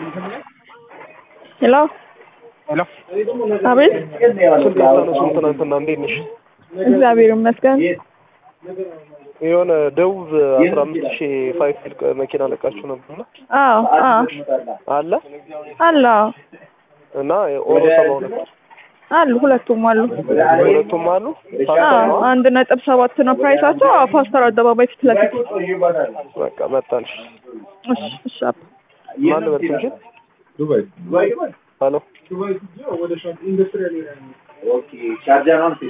ሄሎ ሄሎ አቤት። ስልክ አታነሱም ትናንትና እንዴት ነሽ? እግዚአብሔር ይመስገን። የሆነ ደቡብ አስራ አምስት ሺህ ፋይፍ መኪና ለቃችሁ ነበርና አዎ አዎ አለ አለ አዎ እና ኦሮ ሰባ ሁለት አሉ ሁለቱም አሉ። ሁለቱም አሉ። አዎ አንድ ነጥብ ሰባት ነው ፕራይሳቸው። አዎ ፓስተር አደባባይ ፊት ለፊት። በቃ መጣልሽ። እሺ እሺ አባ ማን ነበር ስምሽን? ሄሎ